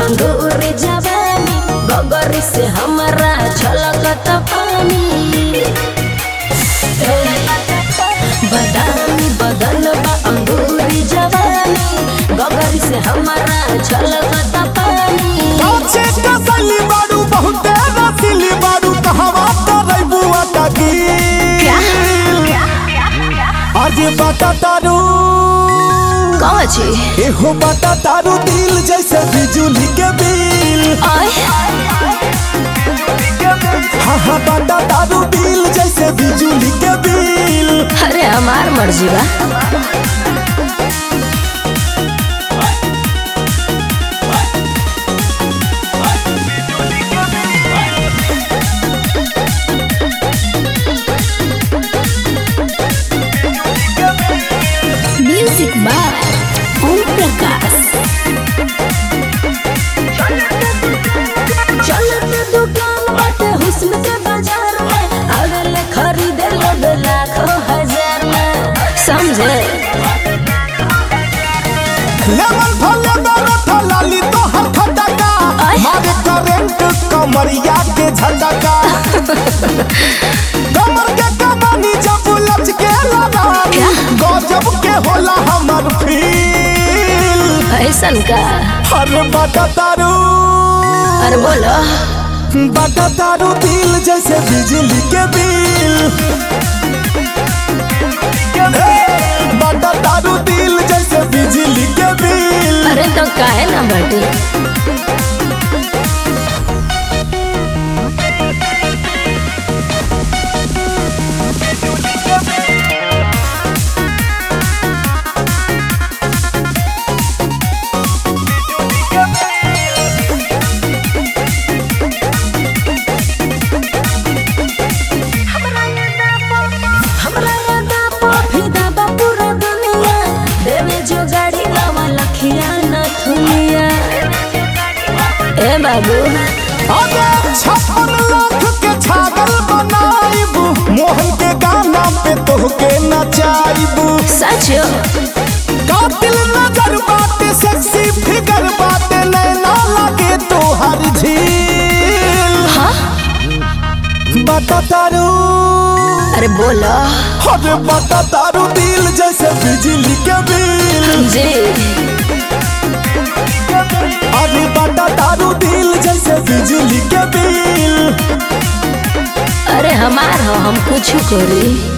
अंगूरी जवानी गगरी से हमारा छलकत पानी ए, बदामी बदन बा अंगूरी जवानी गगरी से हमारा छलकत पानी काचे कसली बारू बहुते रसीली बारू कहवा करे बुआ टकी आज बाटा तारू कौन छी एहो बाटा तारू दिल जैसे बिजुली के बिल आय हाँ हाँ बाटा तारू दिल जैसे बिजुली के बिल अरे हमार मर्जी बा म्यूजिक बाय ओम प्रकाश चलत दुकान बाटे हुस्न के बाजार में अगले खरीदे लोग लाखों हजार में समझे लेवल भले बड़ा था लाली तो हर खटका आय। मारे करंट कमरिया के झटका कमर के कमानी जब लच के लगानी क्या? गजब के होला हमर फील ऐसन का अरे बाटा तारू अरे बोलो बाटा तारू दिल जैसे बिजली के बिल ए, बाटा तारू दिल जैसे बिजली के बिल अरे तो काहे ना बटी हमरा यादा फिदा बा पूरा दुनिया देवे जो गाड़ी लावा लखिया न थुनिया ए बाबू अरे छप्पन लाख के छागल बनाइबू मोहन के गाना पे तोहके नचाइबू सच कातिल नजर बाटे सेक्सी फिगर बाटे नैना लगे तोहर झील हाँ बता तारू अरे बोलो अरे बता तारू दिल जैसे बिजली के बिल जी अरे बता तारू दिल जैसे बिजली के बिल अरे हमार हो हम कुछ करी